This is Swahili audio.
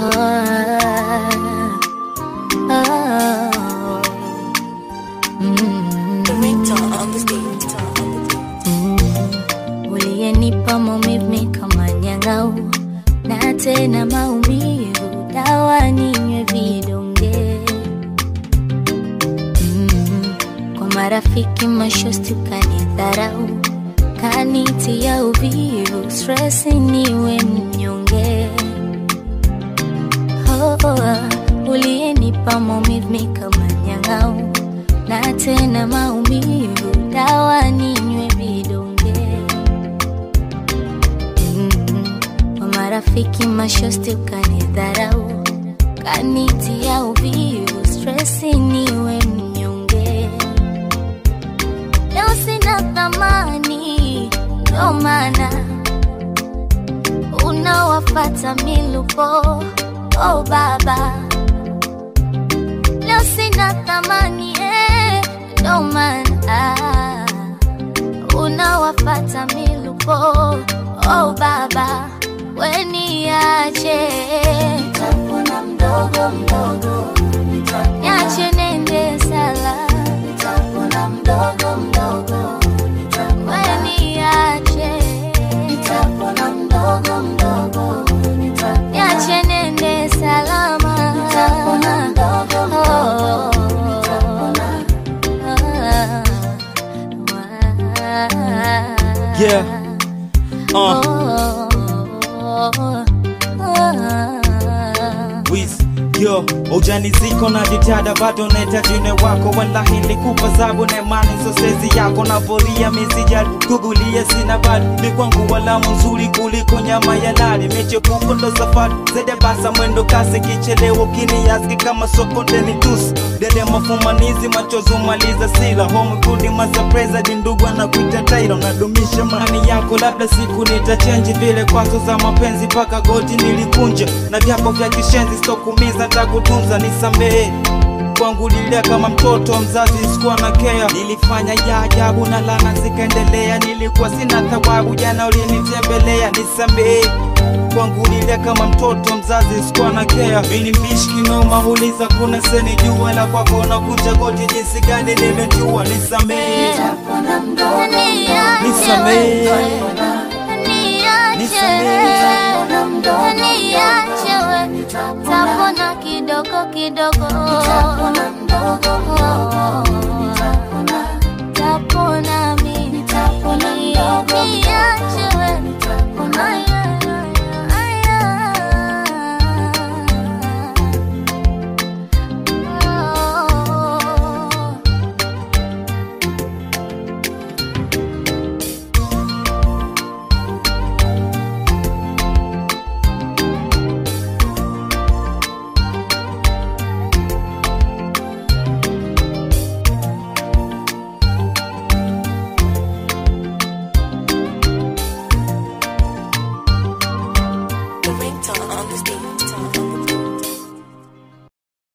uliyenipa maumivu kama nyang'au na tena maumivu dawa ninywe vidonge mm, kwa marafiki mashosti ukanidharau kanitia uvivu stress niwe mnyonge oh, oh, uliyenipa maumivu kama nyang'au na tena maumivu dawa ninywe vidonge mm, kwa marafiki mashosti ukanidharau kanitia uvivu stresi niwe mnyonge leo sina thamani ndo maana unawafata milupo oh baba leo sina thamani eh, ndo maana unawafata milupo oh baba weniache nitapona mdogo mdogo niache nende sala nitapona mdogo mdogo weniache nitapona mdogo mdogo niache nende salama nitapona mdogo mdogo Yeah. Uh, Wiz, yo ujaniziko na jitihada bado nahitajine wako wallahi nilikupa zabu na imani sosezi yako na voria misijali kugulia sina bali mikwangu walamu nzuri kuliko nyama ya lali michepuko ndo safari zede basa mwendo kasi kichelewo kiniyaski kama soko ndeni tusi dede mafumanizi machozi umaliza sila home kudi masapreza dindugwa na kuita taira unadumisha mani yako labda siku nitachenji vile kwazo za mapenzi paka goti nilikunja na vyako vya kishenzi sitokumiza takutunza nisamehe kwangu lilia kama mtoto mzazi sikuwa na kea nilifanya ya ajabu na lana zikaendelea nilikuwa sina thawabu jana ulinitembelea nisamehe kwangu lilia kama mtoto mzazi sikuwa na kea mini mbishi kinoma uliza kuna seni jua la kwako na kunja goti jinsi gani nimejua nisamehe nisamehe tapona kidogo kidogo